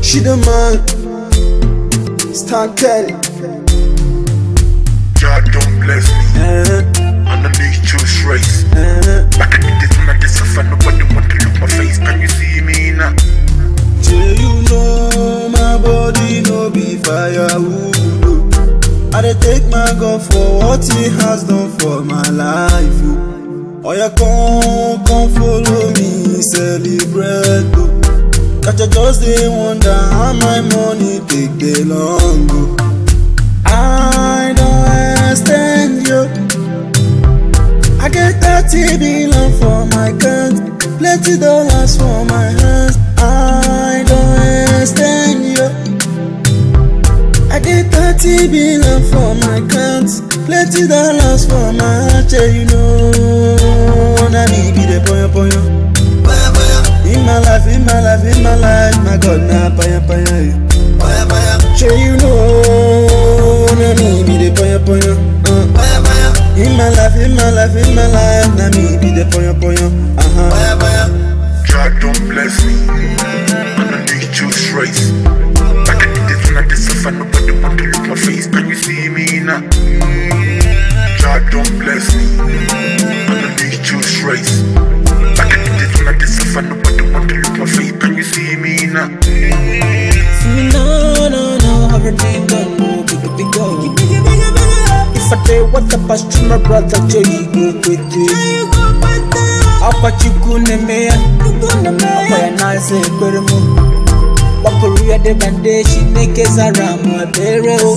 She the man. Stan Kelly. God don't bless me. Uh-huh. Underneath choose race. Uh-huh. Back in the days when I did suffer, nobody want to look my face. Can you see me now? Till you know my body no be firewood. oh. I dey take my God for what He has done for my life. Oh, oh yeah, come, come follow me, celebrate. Oh. Catch a just dey wonder how my money take dey long. Oh. I don't extend you. I get 30 billion for my account, plenty dollars for my hands. I don't extend you. I get 30 billion for my account, plenty dollars for my heart. Yeah, you know, na me be the poyo poyo. In my life, in my life, in my life, my God, na paya paya. Yeah. Sure you know, na me be the poyo poyo. Uh. In my life, in my life, in my life, na me be the poyo poyo. Uh-huh. God don't bless me. Underneath choose race. Back in the days when I did suffer, nobody want to look my face. Can you see me now? God don't bless me. Underneath choose race. Back in the days when I did suffer, nobody want to look my face. Can you see me now? No, no, no, everything done, no, big, big, go. If I tell what the past to my brother, Joe, you go with it. Apachuku nemea, akwaya nase beremu. Wakuria de bande, she neke zaramu ebere o.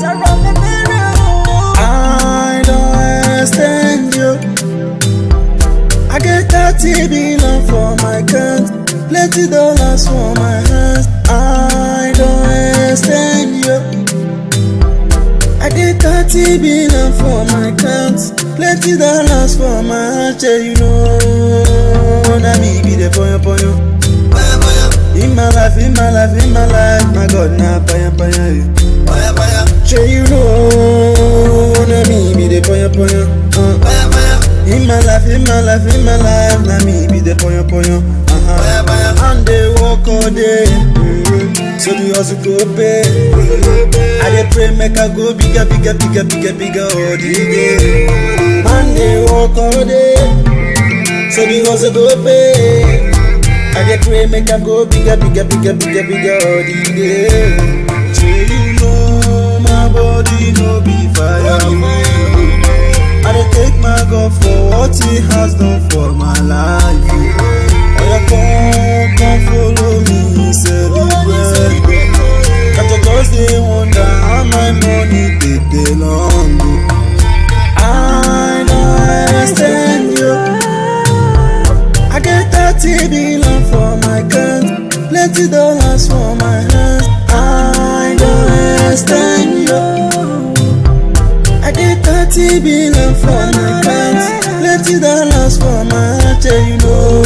I don't extend you. I get 30 billion for my account, plenty dollars for my hands. I don't extend you. I get 30 billion for my account, plenty dollars for my heart. Yeah, you know, na me be the poyo poyo. In my life, in my life, in my life, my God, na paya paya. Yeah. Sure you know, na me be the poyo poyo. Uh. In my life, in my life, in my life, na me be the poyo poyo. Uh-huh. And they walk all day, mhm. so the hustle go pay. I dey pray make I go bigger, bigger, bigger, bigger, bigger all the day. And they walk all day, so the hustle go pay. I dey pray make I go bigger, bigger, bigger, bigger, bigger all the day. Say you know my body no be firewood. I dey take my God for what He has done for my life. Oh yeah, come, come follow me, celebrate. Catch a just dey wonder how my money take dey long. oh. I don't extend you. I get 30 billion for my account, plenty dollars for my hands. I don't extend you. I get 30 billion for my account, plenty dollars for my heart. Yeah, you know,